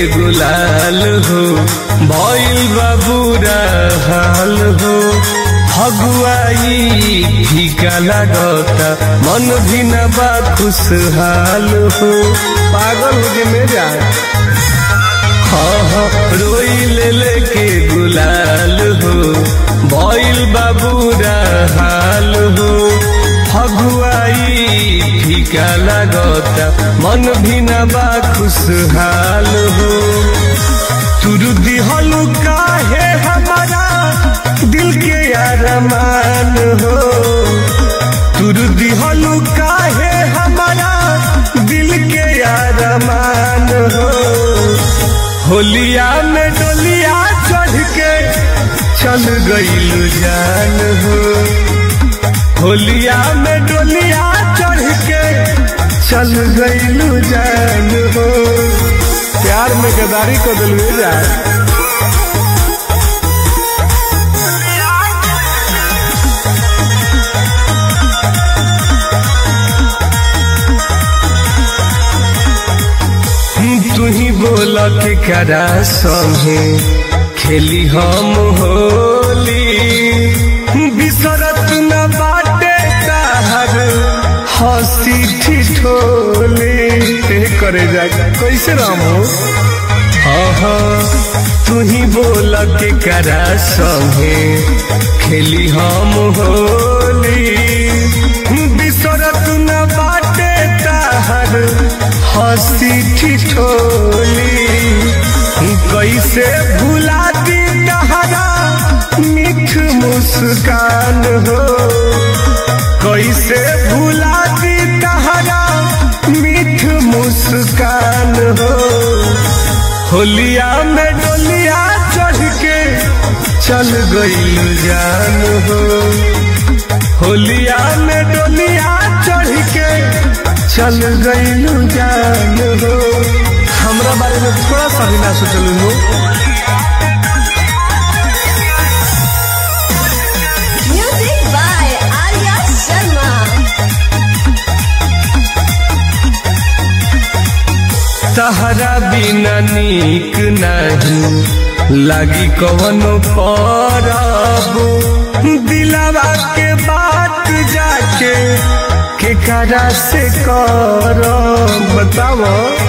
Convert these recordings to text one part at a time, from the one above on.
गुलाल हो भइल बाबूरा हाल हो हगुआई फीका लागता मन भी न बा खुशहाल हो पागल हो जे मेरा हाँ हाँ रोई ले लेके गुलाल हो भइल बाबूरा हाल हो फगुआई फीका लागता मन भी न बा खुशहाल हो तुरु दिहलु काहे हमारा दिल के अरमान हो तुरु दिहलु काहे हमारा दिल के अरमान हो होलिया में डोलिया चढ़ के चल गईल जान हो होलिया में डोलिया चढ़ के चल गईल जान हो प्यार में गदारी को दिल जाए तू ही बोल के करा संगे खेली हम होली बिसरत न बाटे ताहर हंसी ठिठोली ए करे जा कैसे राम हो हाँ हाँ तू ही बोल के करा संगे खेली हम होली बिसरत न बाटे ताहर हंसी ठिठोली कैसे भुला दी तहरा मीठ मुस्कान हो कैसे भुला दी तहरा मीठ मुस्कान हो होलिया में डोलिया चढ़ के चल गई जान हो होलिया में डोलिया चढ़ के चल गईलू जान हो हमरा बारे में थोड़ा सा भी ना सोचलू हो Music by Arya Sharma. तहरा बिना नीक नहीं लागी कवनो परब दिलावा के बात जाके के करा से कर बताओ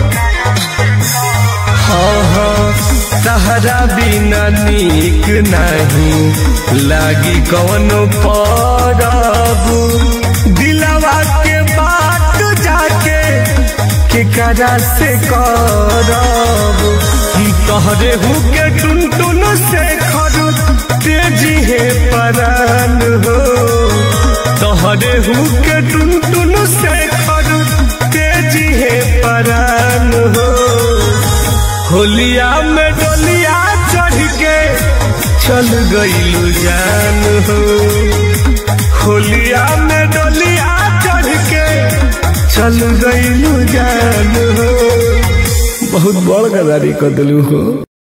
हाँ हाँ तहरा बिना नीक नहीं लागी कवनो परब दिलावा के बात जाके के करा से करब तहरे हु के टुन टुन से खर तेजी है परान हो तहरे हु के टुन टुन से खर तेजी है परान हो होलिया में डोलिया चढ़ के चल गईलू जान हो होलिया में डोलिया चढ़ के चल गईलू जान हो बहुत बड़ गदारी कर दिलू हो